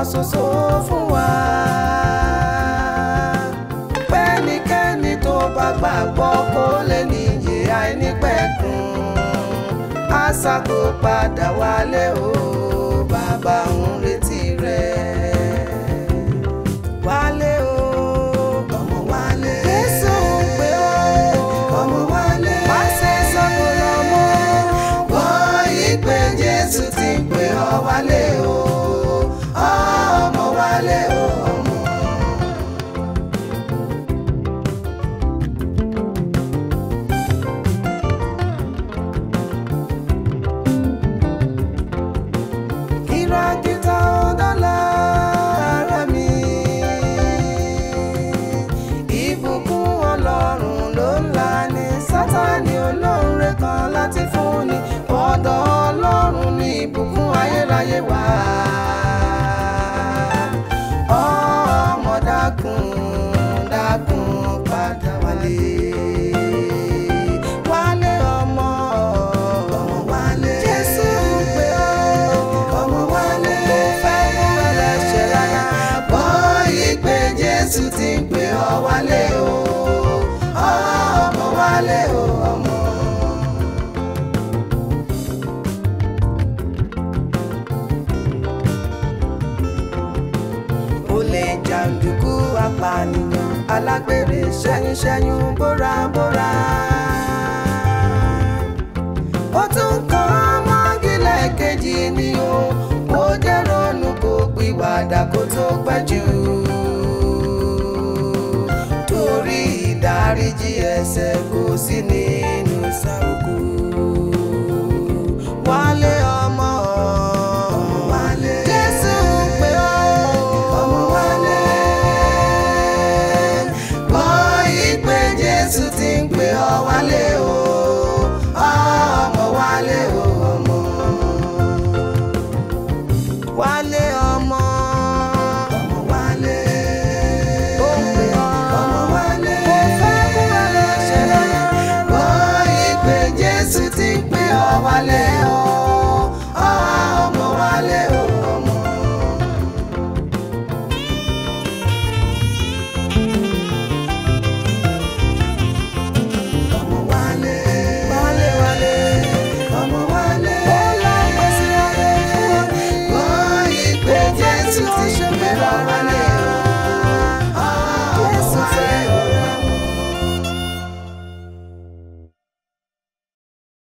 ṣoṣo fún wa. pẹ́nikẹ́ni tó bá gbàgbọ́ kó lè níyè àìnípẹ̀kun àṣà kó padà wálé o bàbá ń retí rẹ̀. wálé o ọmọ wálé. Jésù ń pè ọ́ ọmọ wálé. má ṣe sọ́kò lọ́mọ. wọ́n yí pé Jésù ti ń pè ọ́ wálé o ọmọ wálé o ọmọ. kìràkìtà ọ̀dọ́là ara mi. ìbùkún ọlọ́run ló ń là ní sátani olóore kan láti fúnni ọ̀dọ̀ ọlọ́run ní ìbùkún ayérayé wà. ọmọ dákun dákun padà wálé. wálé ọmọ ọmọ wálé. jésù ń pè ọ́ ọmọ wálé. kò fẹ́ mú ẹlẹ́ṣẹ̀ rárá. gbọ́ ìpè jésù ti ń pè ọ́ wálé o ọmọ wálé o ọmọ. olè jàǹdùkú apànìyàn alágbèrè ṣẹ́yúnṣẹ́yún bórabóra. ó tún kàn mọ́gílẹ̀ kejì ni o ó jẹ́ ronú kó pìwàdà kó tó pẹ́ jù. torí ìdáríjì ẹ̀ṣẹ̀ kò sí nínú sàrùkù. wálé ọmọ ọmọ wálé. jésù ń pè ọ́ ọmọ wálé. gbọ́ ìpè jésù ti ń pè ọ́ wálé o ọmọ wálé o ọmọ. wálé ọmọ. ọmọ wálé. ó ń pè ọ́ ọmọ wálé. kò fẹ́ kú ẹlẹ́ṣẹ̀ rárá. gbọ́ ìpè jésù ti ń pè ọ́ wálé o ọmọ wálé o ọmọ. ọmọ wálé. wálé wálé. ọmọ wálé. bọ́lá pèsè ayé fún ọ. gbọ́ ìpè jésù ti ṣe pé ọ wálé